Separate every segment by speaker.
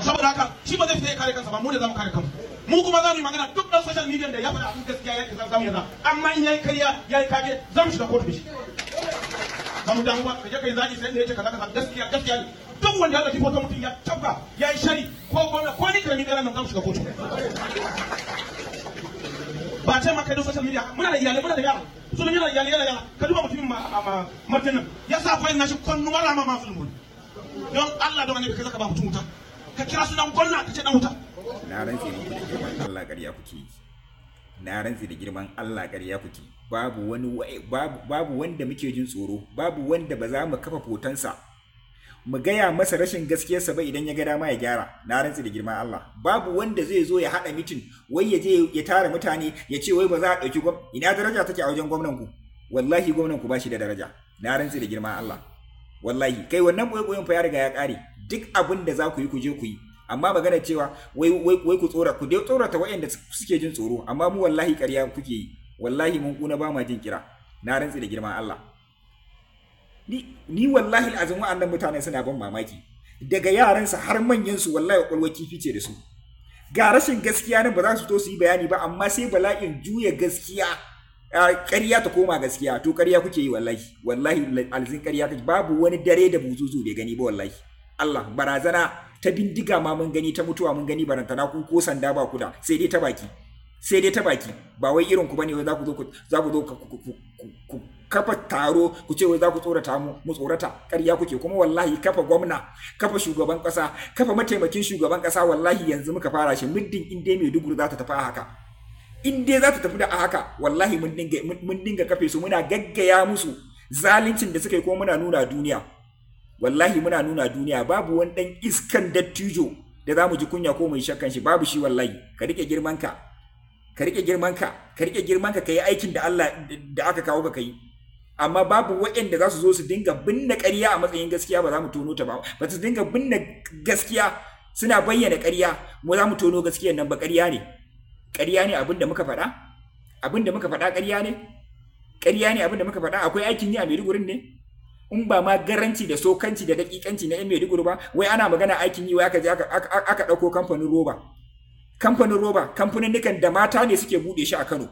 Speaker 1: saboda haka shi ba zai fita ya kare kansa ba mu ne za mu kare kanmu mu kuma za mu yi magana duk dan social media da ya faɗa abin gaskiya ya kisa zamu yarda amma in yayi kariya yayi kage za mu shiga kotu da shi ba mu damu ba ka je kai zaki sai da yace kaza kaza gaskiya gaskiya ne duk wanda ya dauki foto mutum ya tabba yayi shari ko gwamna ko ni karamin garan nan za mu shiga kotu ba ce maka duk social media muna da iyalai muna da yara sunan yana iyalai yana yara ka duba mutumin ma ma martin nan ya sa fayin nashi konnu mara ma ma filmun don Allah don annabi kai zaka ba mutum wuta ka kira sunan gwamna ka ce dan wuta
Speaker 2: na rantse muku da girman Allah ƙarya kuke yi na rantse da girman Allah ƙarya kuke babu wani babu babu wanda muke jin tsoro babu wanda ba za mu kafa fotonsa mu gaya masa rashin gaskiyarsa ba idan ya ga dama ya gyara na rantse da girman Allah babu wanda zai zo ya haɗa mitin wai ya je ya tara mutane ya ce wai ba za a ɗauki gwam ina daraja take a wajen gwamnan ku wallahi gwamnan ku ba shi da daraja na rantse da girman Allah wallahi kai wannan boye fa ya riga ya ƙare duk abin da za ku yi ku je ku yi amma magana cewa wai wai wai ku tsora ku dai tsorata waɗanda suke jin tsoro amma mu wallahi ƙarya kuke yi wallahi mun kuna ba ma jin kira na rantsi da girman Allah ni ni wallahi azum wa'annan mutane suna ban mamaki daga yaransa har manyan su wallahi kwakwalwar kifi ce da su ga rashin gaskiya nan ba za su to su yi bayani ba amma sai bala'in juya gaskiya ƙarya ta koma gaskiya to ƙarya kuke yi wallahi wallahi alzin ƙarya kake babu wani dare da buzuzu bai gani ba wallahi Allah barazana ta bindiga ma mun gani ta mutuwa mun gani barantana ku ko sanda ba ku da sai dai ta baki sai dai ta baki ba wai irin ku bane wai za ku zo za ku zo ku kafa taro ku ce wai za ku tsorata mu mu tsorata ƙarya kuke kuma wallahi kafa gwamna kafa shugaban ƙasa kafa mataimakin shugaban ƙasa wallahi yanzu muka fara shi muddin in dai Maiduguri za ta tafi haka in dai za ta tafi da a haka wallahi mun dinga mun dinga kafe su muna gaggaya musu zaluncin da suka yi ko muna nuna duniya wallahi muna nuna duniya babu wani dan iskan dattijo da za mu ji kunya ko mu yi shakkan shi babu shi wallahi ka rike girman ka ka rike girman ka ka rike girman ka kai aikin da Allah da aka kawo ka kai amma babu waɗanda za su zo su dinga binne ƙarya a matsayin gaskiya ba za mu tono ta ba ba su dinga binne gaskiya suna bayyana ƙarya mu za mu tono gaskiyar nan ba ƙarya ne ƙarya ne abin da muka faɗa abin da muka faɗa ƙarya ne ƙarya ne abin da muka faɗa akwai aikin yi a Maiduguri ne in ba ma garanci da sokanci da dakikanci na yan Maiduguri ba wai ana magana aikin yi wai aka je aka ɗauko kamfanin roba kamfanin roba kamfanin da mata ne suke buɗe shi a Kano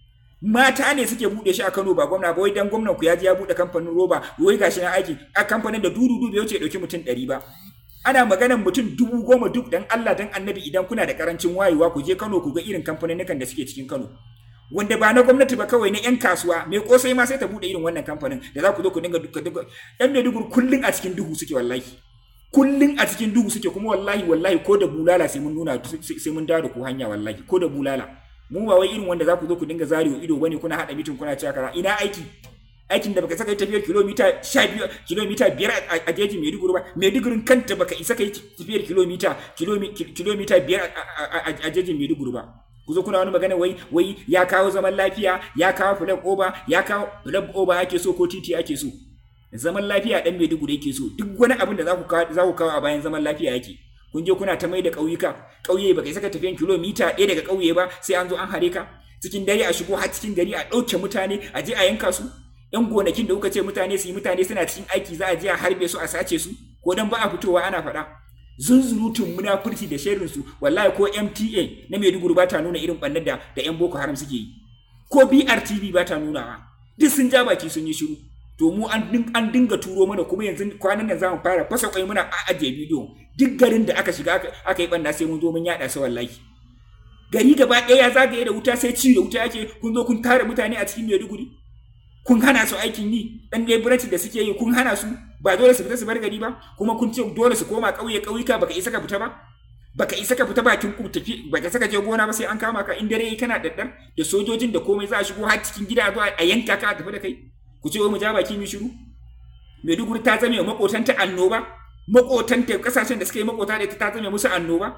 Speaker 2: mata ne suke buɗe shi a Kano ba gwamna ba wai dan gwamnan ku ya je ya buɗe kamfanin roba wai gashi na aiki a kamfanin da dudu bai wuce ya ɗauki mutum ɗari ba ana maganan mutum dubu goma duk dan Allah dan annabi idan kuna da karancin wayewa ku je Kano ku ga irin kamfanin da suke cikin Kano wanda ba na gwamnati ba kawai na 'yan kasuwa mai kosai ma sai ta bude irin wannan kamfanin da za ku zo ku dinga duka duka yan Maiduguri kullun a cikin duhu suke wallahi kullun a cikin duhu suke kuma wallahi wallahi ko da bulala sai mun nuna sai mun dawo da ku hanya wallahi ko da bulala mu ba wai irin wanda za ku zo ku dinga zarewa ido bane kuna hada mitin kuna cewa kaza ina aiki aikin da baka saka tafiyar kilomita 12 kilomita 5 a jejin Maiduguri ba Maidugurin kanta baka isa kai tafiyar kilomita kilomita 5 a jejin Maiduguri ba ku zo kuna wani magana wai wai ya kawo zaman lafiya ya kawo flag over ya kawo flag over ake so ko titi ake so zaman lafiya dan Maiduguri yake so duk wani abin da za ku kawo za ku kawo a bayan zaman lafiya yake kun je kuna ta mai da ƙauyuka ƙauye baka saka tafiyan kilomita ɗaya daga ƙauye ba sai an zo an hare ka cikin dare a shigo har cikin gari a ɗauke mutane a je a yanka su yan gonakin da kuka ce mutane su yi mutane suna cikin aiki za a je a harbe su a sace su ko dan ba a fitowa ana faɗa zunzurutun munafurci da sharrin su wallahi ko MTA na Maiduguri ba ta nuna irin bannar da da yan Boko Haram suke yi ko BRTV ba ta nunawa duk sun ja baki sun yi shiru to mu an an dinga turo mana kuma yanzu kwanan nan zamu fara fasa kwai muna a ajiye bidiyo duk garin da aka shiga aka yi banna sai mun zo mun yada su wallahi gari gaba ɗaya ya zagaye da wuta sai ci da wuta yake kun zo kun tare mutane a cikin Maiduguri kun hana su aikin yi dan leburanci da suke yi kun hana su ba dole su fita su bar gari ba kuma kun ce dole su koma ƙauye ƙauyuka baka isa ka fita ba baka isa ka fita bakin ku tafi baka saka je gona ba sai an kama ka in dare kana daddar da sojojin da komai za a shigo har cikin gida zuwa a yanka ka tafi da kai ku ce wai mu ja baki mu shiru Maiduguri ta zame makotanta annoba makotanta kasashen da suka yi makota da ita ta zame musu annoba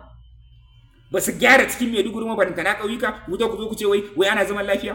Speaker 2: ba su gyara cikin Maiduguri ma baranta na ƙauyuka ku zo ku zo ku ce wai wai ana zaman lafiya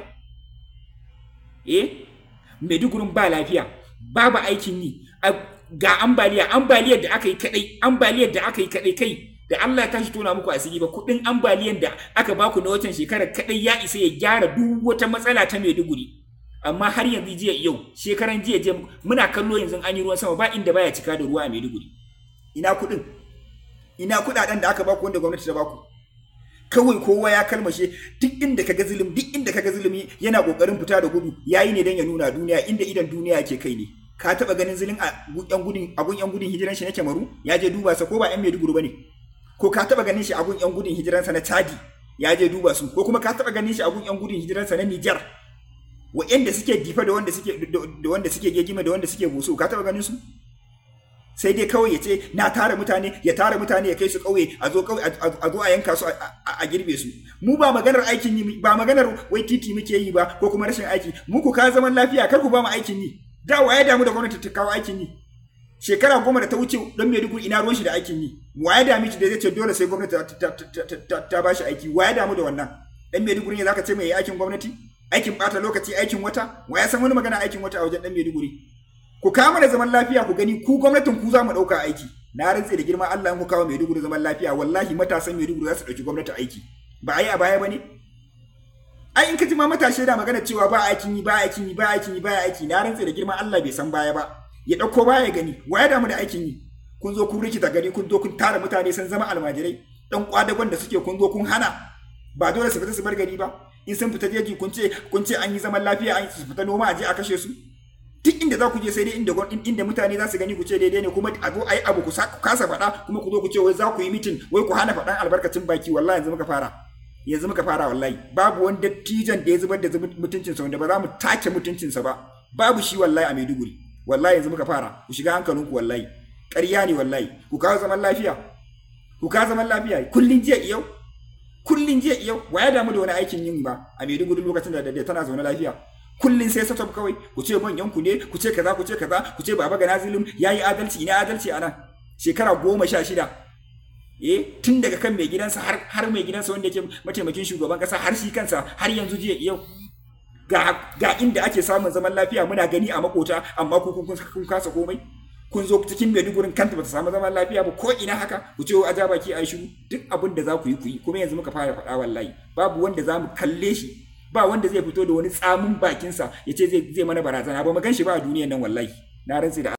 Speaker 2: eh Maidugurin ba lafiya babu aikin yi ga ambaliya ambaliyar da aka yi kadai ambaliyar da aka yi kadai kai da Allah ya tashi tona muku asiri ba kudin ambaliyar da aka baku na watan shekarar kadai ya isa ya gyara duk wata matsala ta Maiduguri amma har yanzu jiya yau shekaran jiya jiya muna kallo yanzu an yi ruwan sama ba inda baya cika da ruwa a Maiduguri ina kudin ina kuɗaɗen da aka baku wanda gwamnati ta baku kawai kowa ya kalmashe duk inda kaga zulum duk inda kaga zulumi yana kokarin fita da gudu yayi ne dan ya nuna duniya inda idan duniya ke kai ne ka taba ganin zulun a yan gudun agun yan gudun hijiran shi na Kemaru ya je duba sa ko ba yan Maiduguri bane ko ka taba ganin shi agun yan gudun hijiran sa na Chadi ya je duba su ko kuma ka taba ganin shi agun yan gudun hijiran sa na Niger wa'anda suke difa da wanda suke da wanda suke gegime da wanda suke boso ka taba ganin su sai dai kawai ya ce na tara mutane ya tara mutane ya kai su kauye a zo kauye a zo a yanka su a girbe su mu ba maganar aikin yi ba maganar wai titi muke yi ba ko kuma rashin aiki mu ku ka zaman lafiya kar ku ba mu aikin yi da waye damu da gwamnati ta kawo aikin yi shekara goma da ta wuce don Maiduguri ina ruwan shi da aikin yi waye damu da zai ce dole sai gwamnati ta ba shi aiki waye damu da wannan dan Maiduguri ne zaka ce mai aikin gwamnati aikin bata lokaci aikin wata waye san wani magana aikin wata a wajen dan Maiduguri ku kawo mana zaman lafiya ku gani ku gwamnatin ku za mu ɗauka aiki na rantse da girman Allah in ku kawo Maiduguri zaman lafiya wallahi matasan Maiduguri za su ɗauki gwamnati aiki ba a yi a baya ba ne ai in ka ji ma matashi da magana cewa ba aikin yi ba aikin yi ba aikin yi ba aiki na rantse da girman Allah bai san baya ba ya ɗauko baya gani wa ya damu da aikin yi kun zo kun rikita gari kun zo kun tara mutane sun zama almajirai dan kwadagon da suke kun zo kun hana ba dole su fita su bar gari ba in sun fita jeji kun ce kun ce an yi zaman lafiya an su fita noma a je a kashe su duk inda za ku je sai dai inda inda mutane za su gani ku ce daidai ne kuma a zo a yi abu ku kasa faɗa kuma ku zo ku ce wai za ku yi mitin wai ku hana faɗan albarkacin baki wallahi yanzu muka fara yanzu muka fara wallahi babu wani dattijan da ya zubar da mutuncinsa wanda ba za mu take mutuncinsa ba babu shi wallahi a Maiduguri wallahi yanzu muka fara ku shiga hankalinku wallahi ƙarya ne wallahi ku kawo zaman lafiya ku kawo zaman lafiya kullun jiya yau kullun jiya yau wa ya damu da wani aikin yin ba a Maiduguri lokacin da tana zaune lafiya kullun sai satop kawai ku ce manyan ku ne ku ce kaza ku ce kaza ku ce baba ga nazilum yayi adalci ina adalci anan shekara goma sha shida eh tun daga kan mai gidansa har har mai gidansa wanda yake mataimakin shugaban kasa har shi kansa har yanzu jiya yau ga ga inda ake samun zaman lafiya muna gani a makota amma ku kun kun kasa komai kun zo cikin Maidugurin kanta bata samu zaman lafiya ba ko ina haka ku ce a ja baki a shiru duk abin da za ku yi ku yi kuma yanzu muka fara faɗa wallahi babu wanda za mu kalle shi ba wanda zai fito da wani tsamin bakinsa ya ce zai mana barazana ba mu gan shi ba a duniyan nan wallahi na rantsi da